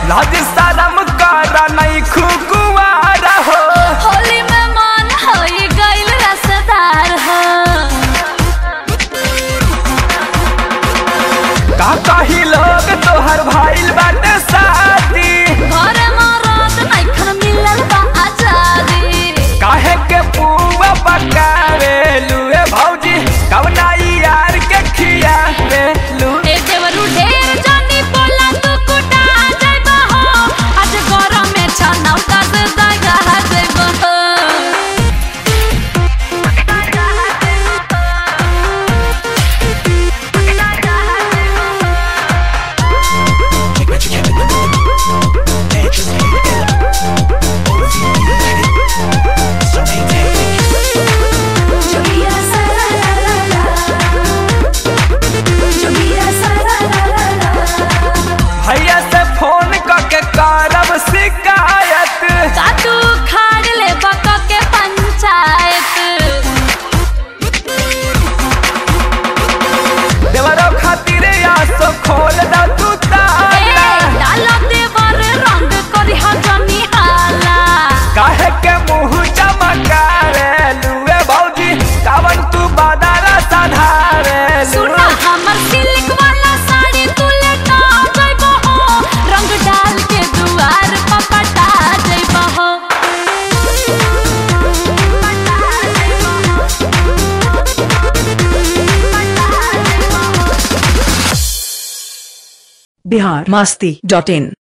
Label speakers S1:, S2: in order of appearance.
S1: लाज शरम कर नहीं खुकुआर हो
S2: होली में मन होई गइल रसदार हो
S1: का कही लोग तोहर भाईल बाटे शादी
S2: घर मरद नइखन मिलल बा आजादी
S1: काहे के पुआ पकावे लुए भौजी कवना यार के खियावे लू
S2: ए देवरु ढेर जानी बोला तू कुटा जाइबा हो आज गरम में छनाव का से दगा जाइबा हो
S1: भैया से फोन करके करब शिकायत
S2: का तू खाड़ ले बक के पंचायत
S1: देवरो खातिर आसो खोल दा तू
S2: ए
S1: ताला
S2: डालो देवर रंग करी हजनी हाला
S1: काहे के मुंह चमकावे लुए भौजी कावन तू बादारा साधारे
S2: सुना हमर सिल्क वाला साड़ी तू लेटा जाइबो हो रंग डाल के दुआर पर पटा जाइबो हो
S3: बिहार मस्ती डॉट इन